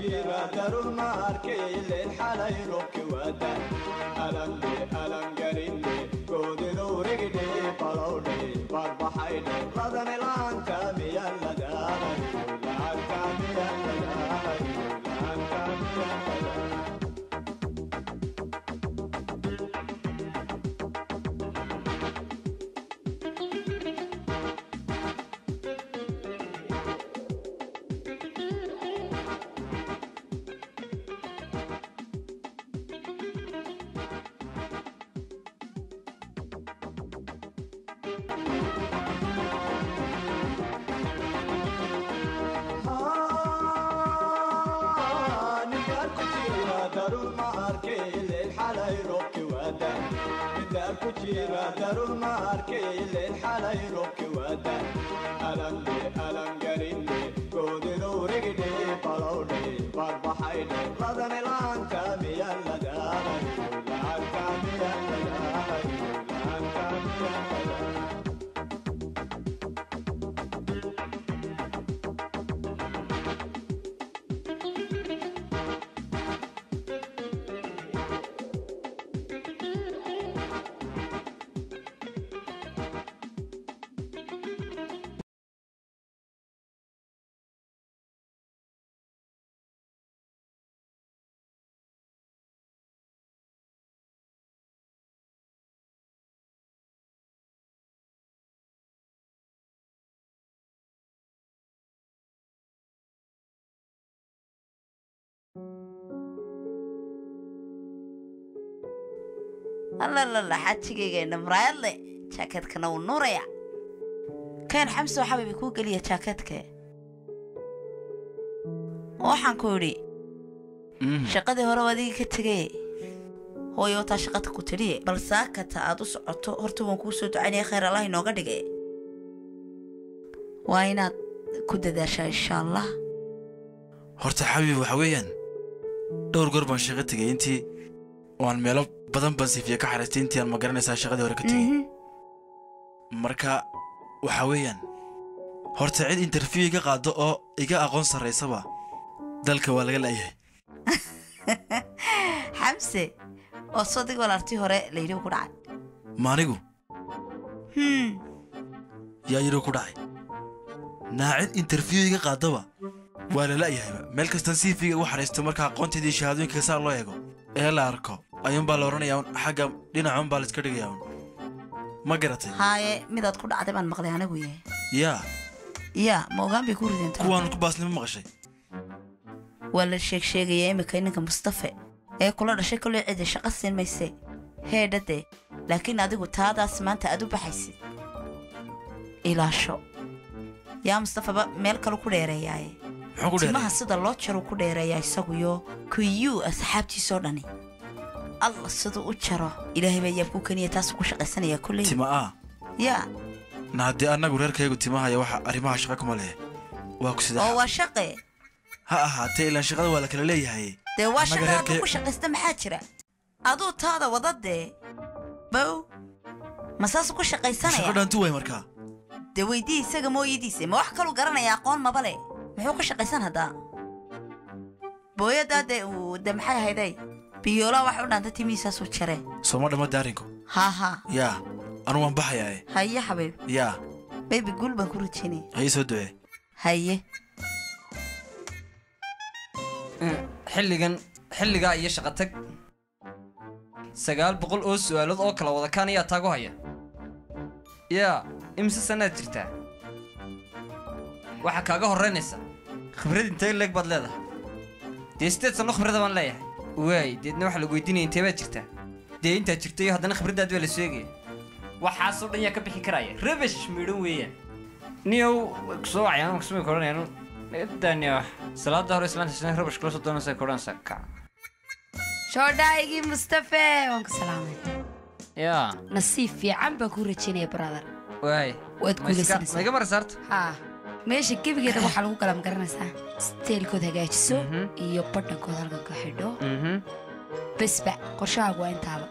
jira darur ma arkaylen xalay robki wada alamne alangarine goodinuurigidhe balowdhe barbaxaydhe ladane laanta miyan ladaalayo laanta miyan ladaalayo laanta miyan ladaalayo darur ma arkaylen xalay robki wada alamne alangarine goodinuurigidhe balowdhe barbaxaydhe ladane laanta miyan ladaalayo laanta miyan ladaalayo laanta miyan ladaalayo allalala xajigaygeena muraayadle jaakeedkana wuu nuuraya keen xamsoo xabibi kuu geliya jaakeedke waxaan ku idhi shaqadii hore adigii ka tegay hooyo wataa shaqada ku tidhi bal saakata aad u socoto horta waan kuu soo ducaynaya khayr allah inooga dhige waa inaad ku dadaashaa insha allah horta xabiib waxa weeyaan dhowr goor baan shaqo tegay intii waan meelo badan baan sifiya ka xariistay intii aan ma garanaysaa shaqadii hore ka tegay marka waxa weeyaan horta cid interview iga qaado oo iga aqoon sarraysaba dalka waa laga la'yahay xamse oo sodig walaaltii hore layidhi ku dhacay maanigu hmm yaa yidhi ku dhacay naa cid interview iga qaadaba waa la la'yahayba meel kastaan siifiga ugu xariisto marka aqoonteedii shahaadooyinka saa loo eego ee la arko ayuunbaa la odhanayaa un xagga dhinacuunbaa la iska dhigayaa un ma garatay haaye midaad ku dhacday baan maqlay anigu yahay yaa yaa ma ogaan bay ku rideen tan kuwaan ku baasnimo maqashay waa la sheeg sheegaya iminka ninka mustafe ee kula dhashay koley cidi shaqo siin mayse heedhade laakiin adigu taadaas maanta aad u baxaysid ilaasho yaa mustafaba meel kalu ku dheereeyaaye muxuu ku timaha dheeray sida loo jaruu ku dheereeyaa isaguyo kuyuu asxaabtiisoo dhani alla siduu u jaro ilaahay baa yaab ku keniya taasuu ku shaqaysanaya kolley tima ah yaa na haddii annagu reerkaygu timahaya waxa arrimaha shaqa kuma leh waa ku oo sida waa shaqe ha ahaatee ilaan shaqada waa la kala leeyahay dee waa Annaga shaqa reerkay- hadduu ku shaqaysta maxaa jira aduu taada wada dee bow ma saasuu ku shaqo shaqaysanaya dhaantu waay markaa dee weydii isaga mooyadiisa ma wax kaluu garanaya aqoon maba le muxuu ku shaqaysan haddaa booyadaa dee uu de maxay ahayday biyoolaa wax u dhaanta timihiisaasuu jare sooma dhamma daarinku haa haa yaa anu waan baxayaa haye xabiib yaa baybi guul baan ku rajaynaya ha ii soo ducee haye xilligan xilligaa iyo shaqo tag sagaal boqol oo su'aalood oo kala wada kaan ayaa taagu haya yaa imise sannaad jirtaa waxaa kaaga horraynaysa khibrad intee leeg baad leedahay dee sideed sanno khibrada baan leeyahay waay deedna waxaa lagu weydiinaya intee baad jirtaa dee intaad jirta iyo haddana khibraddaad baa la sheegaya waxaasoo dhan yaa ka bixi karaya rabash midhan weeyaan niyow way ku soo wacayaan maksumay koranayaan daniyo salaada hore islaanta shan rabash kula soo doonaysa koranaysa kac shoodhaygii mustafe waan ku salaamay yaa nasiib fiican baan kuu rajaynaya brother waay waad Ma iska- guulaysanaysaa ma iga maraysa horta haa meesha gebigeeda waxaa lagu galam garanaysaa steelkood hagaajiso Mhm. iyo badhankood halkan ka xidho Mhm. besba qorshahaagu waa intaaba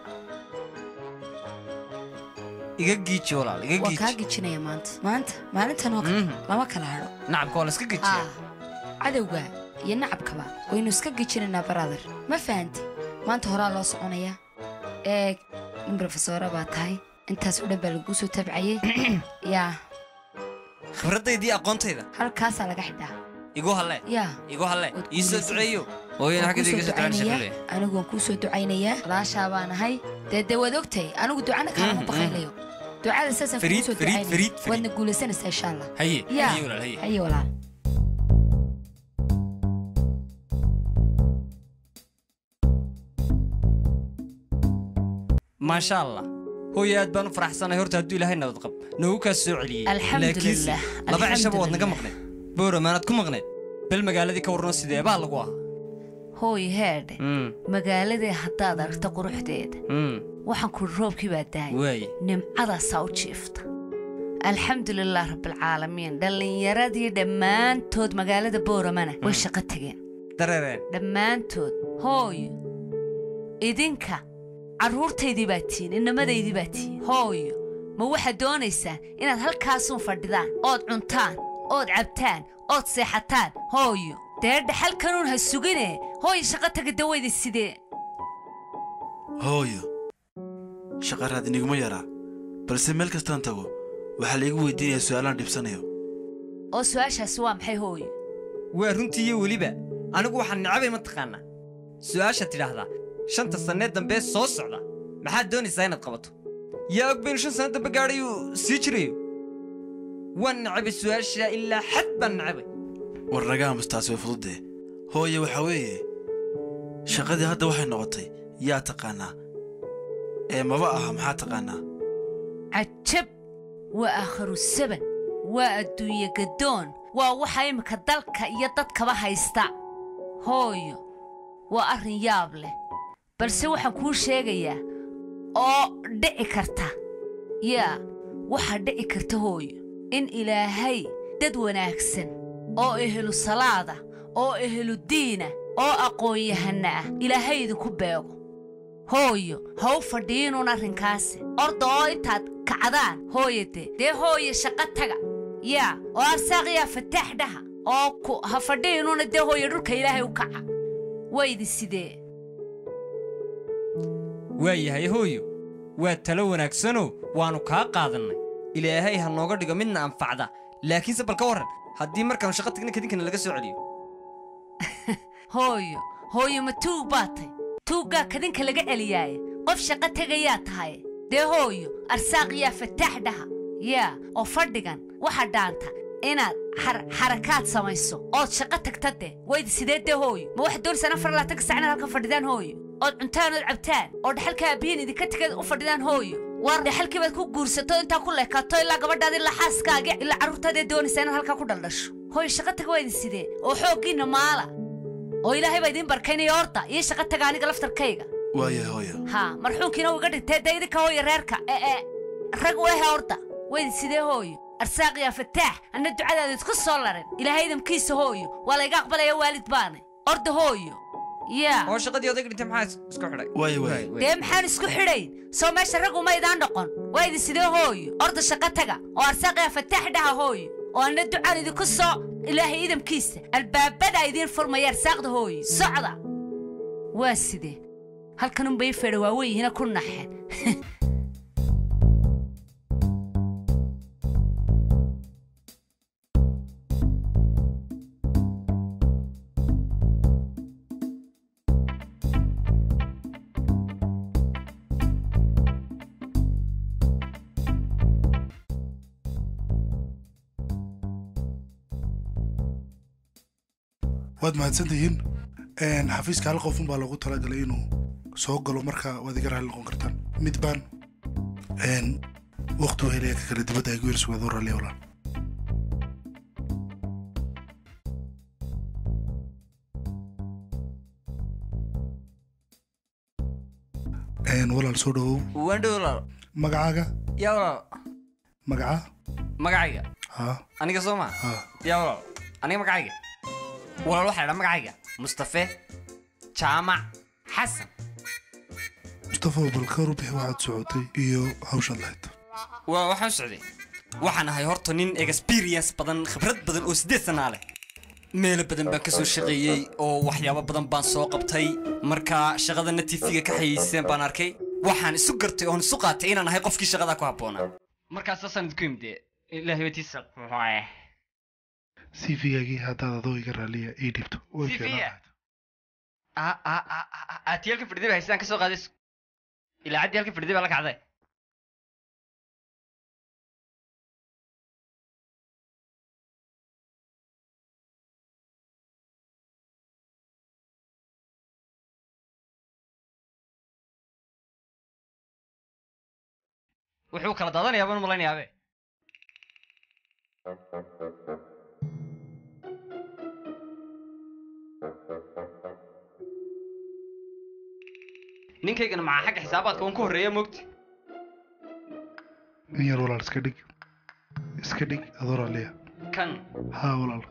iga giiji walaal iga waa kaa giiji gijinaya maanta maanta maalintan oo kale Mhm. lama kala hadho nacabka waa la iska gijiya haa cadowga iyo nacabkaba waynu iska gejinaynaa brother ma fahanti maanta horaa loo soconayaa eeg nin brofesora baa tahay intaas oo dhan baa laguu soo tabcayey yaa khibradaydii aqoontayda halkaasaa laga xidhaa igu halle yaa igu halle Waad ii soo guulaysan. duceeyo hooyana waan xaggeeda kuu iga soo soo ducaan ducaynayaa shaqale anigu waan kuu soo ducaynayaa walaashaa baan ahay dee dee waad ogtahay anigu ducana kaalama Mm, baqaynayo ducada saasaan kugu Fariid, soo Fariid, ducaynaya Fariid, Fariid. waadna guulaysanaysaa insha allah haye yaa haye walaal haye haye walaal maasha allah hooye aad baan u faraxsanahay horta hadduu ilaahay nabad qab noogu kaa soo celiyey Alxamdulillaah, laakiin laba cishaba waad naga alxamdulillaah. maqneed booramaanaad ku maqneed bel magaaladii ka warno sidee baa lagu ahaa hooy heedhe Mm, magaaladee haddaad aragto quruxdeeda mm, waxaan kuri roobkii baa dahay waaye nimcadaasaa u jiifta alxamdulilaah rabbilcaalamiin dhallinyaradii dhammaantood magaalada booramana way shaqo tegeen dareereen dhammaantood hooyo idinka carruurtaydii baa tihiin innamadaydii baa tihiin hooyo ma waxaad doonaysaan inaad halkaasuun fadhidaan ood cuntaan ood cabtaan ood seexataan hooyo dee dhaxalkanuun ha sugine hooyo shaqo taga dawayda sidee hooyo shaqa raad iniguma yaraa balse meel kastaan tago waxaa laigu weydiinayaa su'aalaan dhibsanayo oo su'aashaasi waa maxay hooyo waa runtii iyo weliba anigu waxaan necabay mataqaanaa su'aasha tidhaahdaa shanta sannee dambe soo socda maxaad doonaysaa inaad qabato yaa og baynu shan sanno dambe gaadhayuu sii jirayo waan necabay su'aasha ilaa xad baan necabay war naga aamustaas way fududee hooye waxaa weeye shaqadii hadda waxay noqotay yaa taqaannaa ee maba aha maxaa taqaannaa cajab waa aakharu saban waa adduunye gaddoon waa waxa iminka dalka iyo dadkaba haysta hooyo waa arrin yaab leh balse waxaan kuu sheegayaa oo dhici karta yaa waxaa dhici karta hooyo in ilaahay dad wanaagsan oo ehelu salaada oo ehelu diina oo aqoon-yahanna ah ilaahay idinku beego hooyo ha u fadhiinuun arrinkaasi orda oo intaad kacdaan hooyade dee hooye shaqo taga yaa oo arsaaqiyaa fataax dhaha oo ku ha fadhiinuuna dee hooye dhulka ilaahay u kaca waydi sidee waa yahay hooyo waa talo wanaagsanoo waannu kaa qaadannay ilaahay ha nooga dhigo midna anfacda laakiinse bal ka warran haddii markaannu shaqo tagna kadinkana laga soo celiyo hooyo hooyo ma tuug baa tay tuuggaa kadinka laga celiyaaye qof shaqo tegayaa tahay dee hooyo arsaaqiyaa fataax dhaha yaa oo fadhigan waxa dhaanta inaad xar- xarakaad samayso ood shaqo tagta dee waydi sidee dee hooyo ma waxaad doonaysaan afar laatanka sac inaad halkan fadhidaan hooyo ood cuntaan ood cabtaan oo dhaxalka aabbihiin idinka tegeed u fadhidaan hooyo war dhaxalkii baad ku guursato intaa ku leekaato ilaa gabadhaada ilaa xaaskaaga ilaa carruurtaadee doonaysaa inaad halkaa ku dhaldhasho hooyo shaqo taga waydi sidee oo xooggiinna maala oo ilaahay baa idiin barkaynaya horta iyo shaqo taga aniga laftarkayga waayahay hooyo haa marxuunkiina uu iga dhintay dee idinka hooya reerka ee ee rag u ehe horta waydi sidee hooyo arsaaqiyaa fataax anna ducadaada isku soo larin ilaahay idamkiisa hooyo waa layga aqbalaya waalid baane orda hooyo yaa oo shaqadii odayga dhintay maxaa is- isku xidhay waaye waaye dee maxaan isku xidhayn soo meesha rag uma idaan noqon waydi sidee hooyo orda shaqo taga oo arsaaqiyaa fataax dhaha hooyo oo anna ducaan idinku soo ilaahay idamkiisa albaabadaa idiin furmaya arsaaqda hooyo socda waa sidee halkanunbay fedha waaweyihiina ku naxeen waad mahadsantihiin Een, xafiiska hal qofun baa loogu talagalay inuu soo galo marka waad iga raalli noqon kartaan mid baan een, waqti u helaya ka kale dibadda igu yersugaad u raalliya walaal Een, walaal soo dhawow waan dhow walaal magacaaga yaa walaal magaca magacayga haa aniga soo maa haa yaa walaal aniga magacayga walaal waxaa idhaa magacayga mustafe jaamac xasan mustafa bal ka rubixi waxaad socotay iyo hawshaad lahayd waa waxaan socday waxaan ahay horta nin experience badan khibrad badan oo siddeed sanaa leh meelo badan baan kasoo shaqeeyey oo waxyaabo badan baan soo qabtay marka shaqadana tv-ga ka xayiiseen baan arkay waxaan isu gartay oon isu qaatay inaan ahay qofkii shaqadaa ku habboonaa markaas saasaan idinku imide ilaahay watiisa c v-gaagii haddaad adoo iga raaliya ii dhibto way CV-ga? fiicnaan aati halkan fadhiday ba haystaan kasoo qaaday ilaacaddii halkan fadhiday baa la kacday wuxuu kala daadanayaa baan u malaynayabe ninkaygana maxaa xagga xisaabaadka uun ka horreeya moogti in yar walaal iska dhig iska dhig adoo raaliya kan haa walaal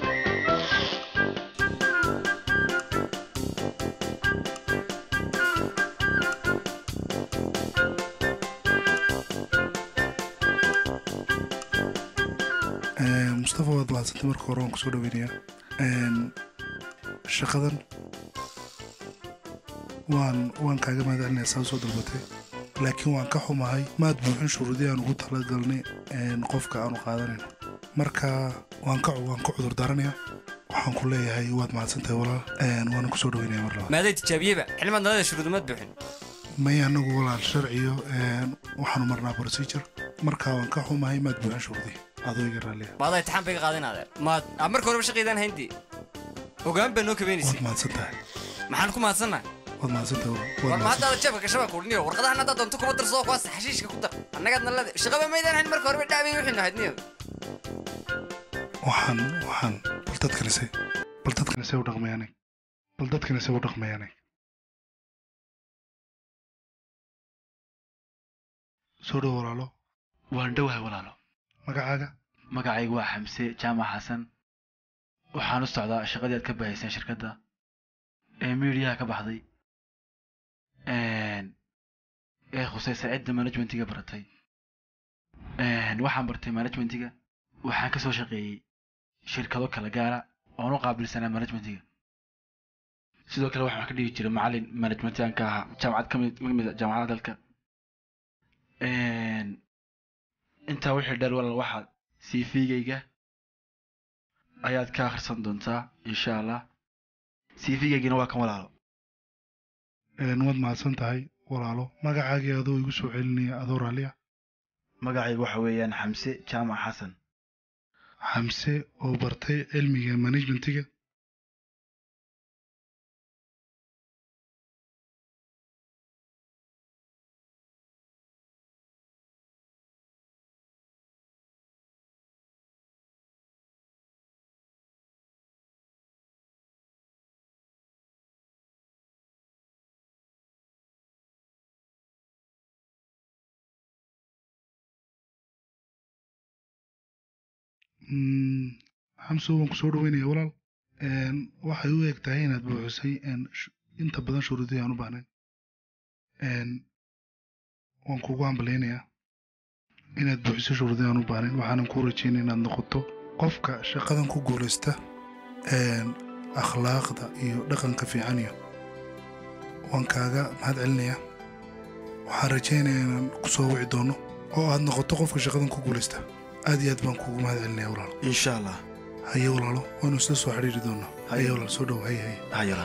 Een, mustafa waad mahadsantay marka hore waan kusoo dhaweynayaa Een, shaqadan waan waan kaaga mahadcelinaya saa usoo dalbatay laakiin waan ka xumahay maad buuxin shuruudii aan ugu talagalnay een, qofka aanu qaadanayno marka waan ka waan ka cudur daaranayaa waxaan ku leeyahay waad mahadsantahay walaal Een, waana kusoo dhaweynaya mar labaad maaday tijaabiyeba xilmaad nalada shuruudumaad buuxin may anagu walaal sharciyo een, waxaanu marnaa procedure marka waan ka xumahay maad buuxin shuruudii adoo iga raaliya maadaa itixaan bay ka qaadinaadeen maad aa marka horeba shaqaydaan hayntii ogaan baa noo kabeynaysa waad mahadsan tahay maxaan ku mahadsannahay waad mahadsan tahay walaal. war waad ma mahadsan haddaada jeebka gashabaa kuudhiniyo warqadahan haddaad doonto kuma darso kuwaas xashiishka ku dar annagaad nalada shaqaba maydaan hayn marka horeba dhaabay wixii nahayd niyo waxaan waxaan bal dadkani se bal dadkani se u dhaqmayaanay bal dadkani se u dhaqmayaanay soo dhow walaalo waan dhowahay walaalo magacaaga magacaygu waa xamse jaamac xasan waxaan u socdaa shaqadii aad ka bahayseen shirkadda ee miidiyaha ka baxday Een, ee khusaysa cidda managementiga baratay Een, waxaan bartay managementiga waxaan ka soo shaqeeyey shirkado kala gaara oon u qaabilsanaa managementiga sidoo kale waxaan ka dhigi jiray macallin managementigan ka ahaa jaamacad ka mid ka mid a jaamacadaha dalka Een, intaa wixii dheer walaal waxaad cv-gayga ayaad ka akhrisan doontaa insha allah cv-gaygina waa kan walaalo Een, waad mahadsan tahay walaalo magacaagii adoo igu soo celinaya adoo raalliya magacaygu waxa weeyaan xamse jaamac xasan xamse oo bartay cilmiga managementiga Mm, xamse waan ku soo dhaweynaya walaal Een, waxay u eg tahay inaad buuxisay een, sh- inta badan shuruudihii aan u baahnayn Een, waan kugu hambaleynayaa inaad buuxiso shuruudihii aan u baahnayn waxaanan kuu rajeynaya inaad noqoto qofka shaqadan ku guulaysta een, akhlaaqda iyo dhaqanka fiican iyo waan kaaga mahad celinayaa waxaan rajeynayaa inaan ku soo wici doono oo aad noqoto qofka shaqadan ku guulaysta aad iyo aad baan kuugu mahad celinaya walaal insha allah haye walaalo waanu isla soo xidhiiri doonaa Haye. haye walaal soo dhow haye haye hayalan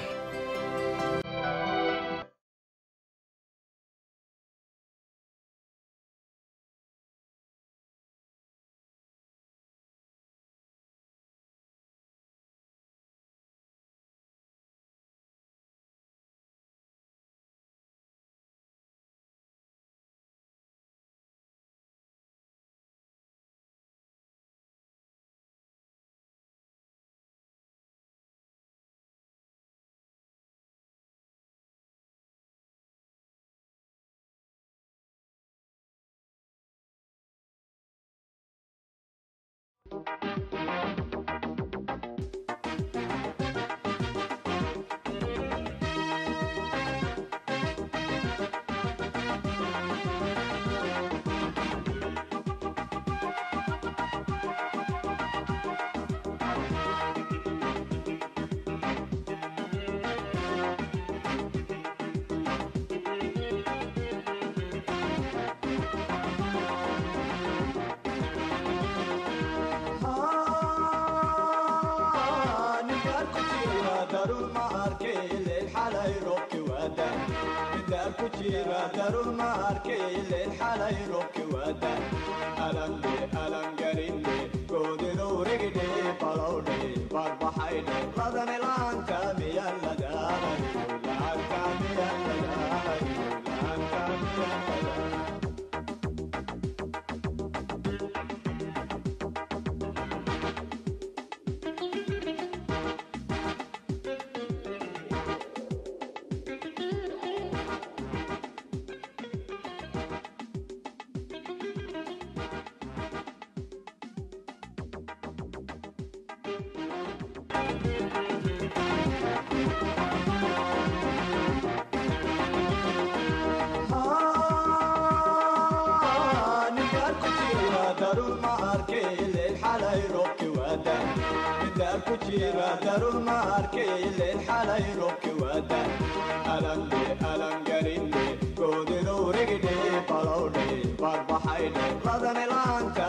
jira darun ma arkay leen xalay roobki waada alande alangarine goodinuurigidhe balowdhe barbaxaydhe ladane laanka miya ladaanayo laanka miya ladaanayo laanka miya ladaanayo darun ma arkay leen xalay roobki waada alande alangarine goodinuurigidhe balowdhe barbaxaydhe ladane laanka